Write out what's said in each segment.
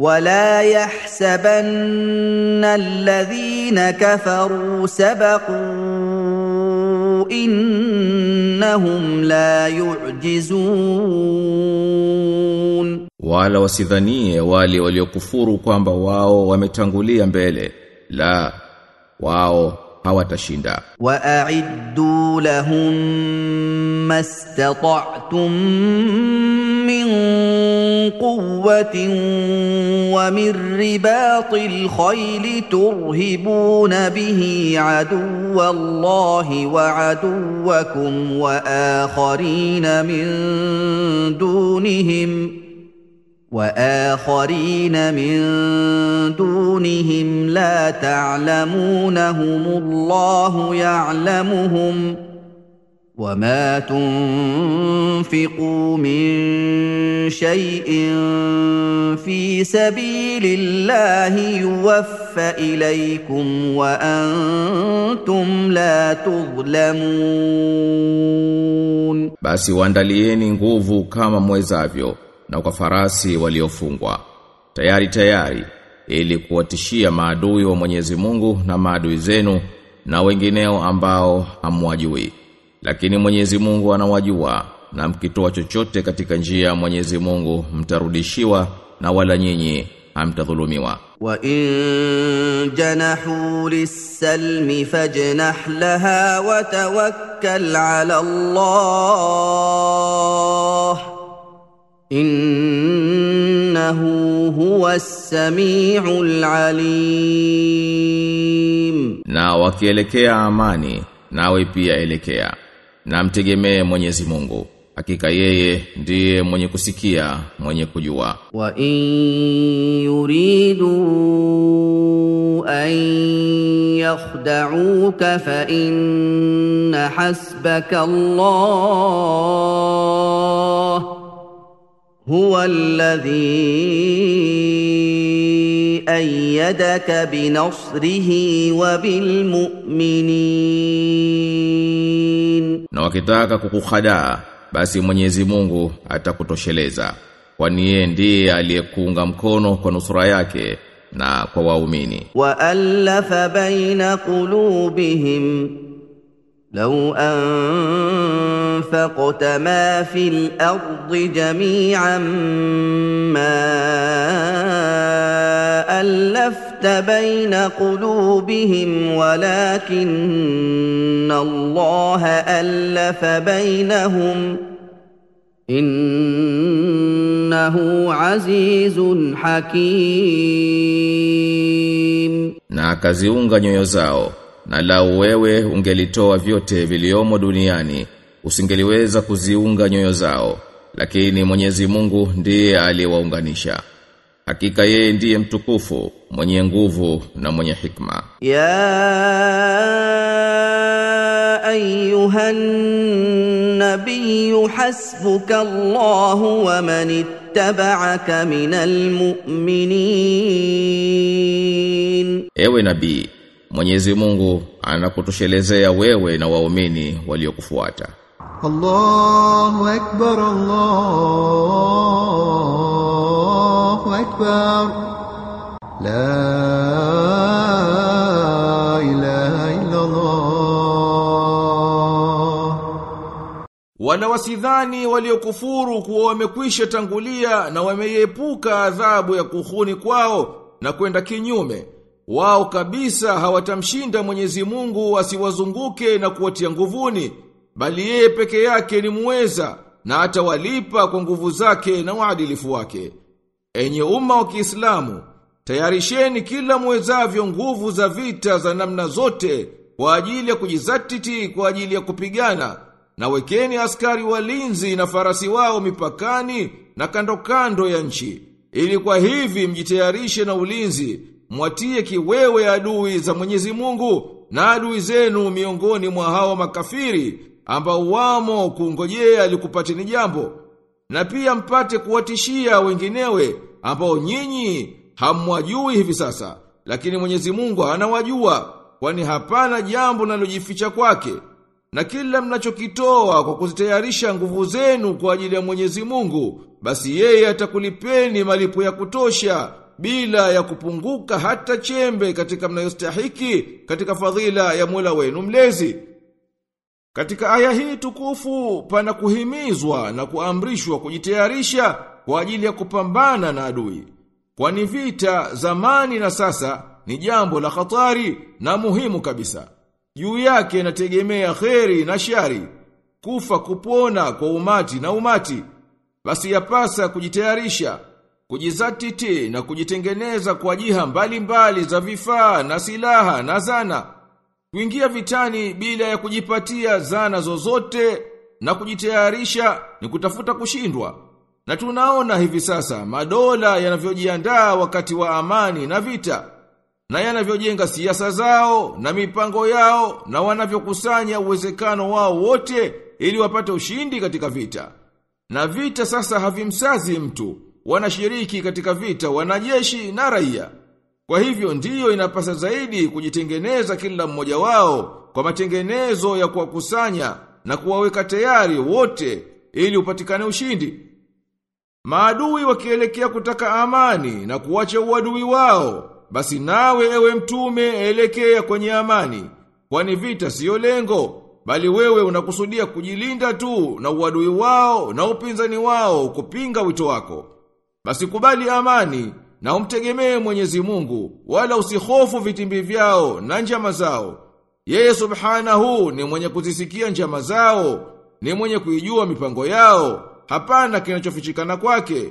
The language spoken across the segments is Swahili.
ولا يحسبن الذين كفروا سبقوا انهم لا يعجزون wala wasidhanie wale waliokufuru kwamba wao wametangulia mbele la wao hawatashinda واعدوا لهم ما استطعتم من قوه ومن رباط الخيل ترهبون به عدو الله وعدوكم واخرين من دونهم واخرين من دونهم لا تعلمونهم الله يعلمهم وما تنفقوا من شيء في سبيل الله يوفى اليكم وانتم لا تظلمون basi waandalieni nguvu kama mwezavyo na kwa farasi waliofungwa tayari tayari ili kuwatishia maadui wa Mwenyezi Mungu na maadui zenu na wengineo ambao hamwajui lakini Mwenyezi Mungu anawajua na mkitoa chochote katika njia ya Mwenyezi Mungu mtarudishiwa na wala nyinyi hamtadhulumiwa وان جنحوا للسلم فاجنح لها وتوكل على الله انه هو السميع العليم na wakielekea amani nawe pia elekea na mtegemee Mwenyezi Mungu hakika yeye ndiye mwenye kusikia mwenye kujua وان يريدوا ان يخدعوك فان حسبك الله هو الذي ايدك بنصره وبالمؤمنين na wakitaka kukuhadaa basi Mwenyezi Mungu atakutosheleza kwani yeye ndiye aliyekuunga mkono kwa nusura yake na kwa waumini والف بين قلوبهم لو انفقت ما في الارض جميعا ما الفت بين قلوبهم ولكن الله الف بينهم انه عزيز حكيم na akaziunga nyoyo zao na lau wewe ungelitoa vyote viliomo duniani usingeliweza kuziunga nyoyo zao lakini Mwenyezi Mungu ndiye aliyewaunganisha hakika yeye ndiye mtukufu mwenye nguvu na mwenye hikma يا ايها النبي حسبك الله ومن اتبعك من المؤمنين ewe nabii Mwenyezi Mungu anakutoshelezea wewe na waumini waliokufuata الله أكبر الله أكبر لا إله إلا الله Wala wasidhani waliokufuru kuwa wamekwisha tangulia na wameiepuka adhabu ya kuhuni kwao na kwenda kinyume. Wao kabisa hawatamshinda Mwenyezi Mungu asiwazunguke na kuwatia nguvuni, bali yeye peke yake ni muweza na atawalipa kwa nguvu zake na uadilifu wake. Enye umma wa Kiislamu, tayarisheni kila muwezavyo nguvu za vita za namna zote kwa ajili ya kujizatiti kwa ajili ya kupigana na wekeni askari walinzi na farasi wao mipakani na kando kando ya nchi ili kwa hivi mjitayarishe na ulinzi mwatie kiwewe adui za Mwenyezi Mungu na adui zenu miongoni mwa hao makafiri ambao wamo kungojea likupateni jambo na pia mpate kuwatishia wenginewe ambao nyinyi hamwajui hivi sasa lakini Mwenyezi Mungu anawajua kwani hapana jambo linalojificha kwake na kila mnachokitoa kwa kuzitayarisha nguvu zenu kwa ajili ya Mwenyezi Mungu basi yeye atakulipeni malipo ya kutosha bila ya kupunguka hata chembe katika mnayostahiki katika fadhila ya Mola wenu mlezi. Katika aya hii tukufu pana kuhimizwa na kuamrishwa kujitayarisha kwa ajili ya kupambana na adui. Kwani vita zamani na sasa ni jambo la hatari na muhimu kabisa. Juu yake inategemea kheri na shari, kufa kupona kwa umati na umati. Basi yapasa kujitayarisha, kujizatiti na kujitengeneza kwa jiha mbalimbali za vifaa na silaha na zana. Kuingia vitani bila ya kujipatia zana zozote na kujitayarisha ni kutafuta kushindwa. Na tunaona hivi sasa madola yanavyojiandaa wakati wa amani na vita na yanavyojenga siasa zao na mipango yao na wanavyokusanya uwezekano wao wote ili wapate ushindi katika vita. Na vita sasa havimsazi mtu, wanashiriki katika vita wanajeshi na raia. Kwa hivyo ndiyo inapasa zaidi kujitengeneza kila mmoja wao kwa matengenezo ya kuwakusanya na kuwaweka tayari wote ili upatikane ushindi. Maadui wakielekea kutaka amani na kuwacha uadui wao, basi nawe ewe mtume elekea kwenye amani, kwani vita siyo lengo, bali wewe unakusudia kujilinda tu na uadui wao na upinzani wao kupinga wito wako. Basi kubali amani na umtegemee Mwenyezi Mungu, wala usihofu vitimbi vyao na njama zao. Yeye subhanahu ni mwenye kuzisikia njama zao, ni mwenye kuijua mipango yao, hapana kinachofichikana kwake.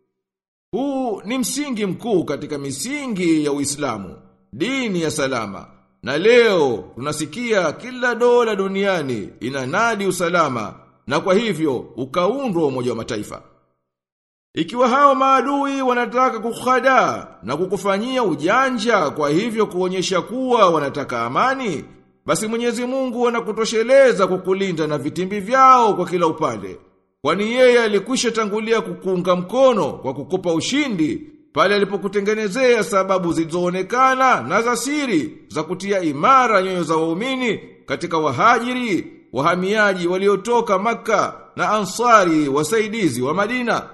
Huu ni msingi mkuu katika misingi ya Uislamu, dini ya salama. Na leo tunasikia kila dola duniani inanadi usalama na kwa hivyo ukaundwa Umoja wa Mataifa. Ikiwa hao maadui wanataka kukhada na kukufanyia ujanja kwa hivyo kuonyesha kuwa wanataka amani, basi Mwenyezi Mungu anakutosheleza kukulinda na vitimbi vyao kwa kila upande. Kwani yeye alikwisha tangulia kukuunga mkono kwa kukupa ushindi pale alipokutengenezea sababu zilizoonekana na za siri za kutia imara nyoyo za waumini katika wahajiri, wahamiaji waliotoka Makka na Ansari wasaidizi wa Madina.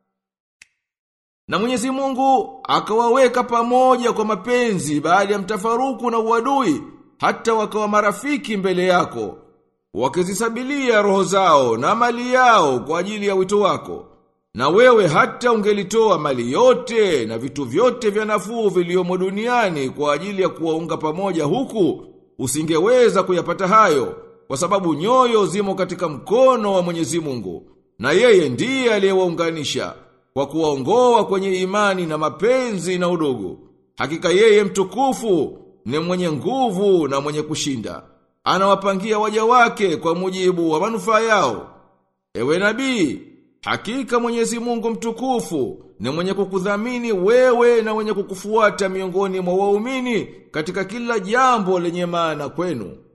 Na Mwenyezi Mungu akawaweka pamoja kwa mapenzi baada ya mtafaruku na uadui hata wakawa marafiki mbele yako wakizisabilia roho zao na mali yao kwa ajili ya wito wako. Na wewe hata ungelitoa mali yote na vitu vyote vya nafuu viliomo duniani kwa ajili ya kuwaunga pamoja huku, usingeweza kuyapata hayo, kwa sababu nyoyo zimo katika mkono wa Mwenyezi Mungu, na yeye ndiye aliyewaunganisha kwa kuwaongoa kwenye imani na mapenzi na udugu. Hakika yeye mtukufu ni mwenye nguvu na mwenye kushinda. Anawapangia waja wake kwa mujibu wa manufaa yao. Ewe nabii, hakika Mwenyezi Mungu mtukufu ni mwenye kukudhamini wewe na mwenye kukufuata miongoni mwa waumini katika kila jambo lenye maana kwenu.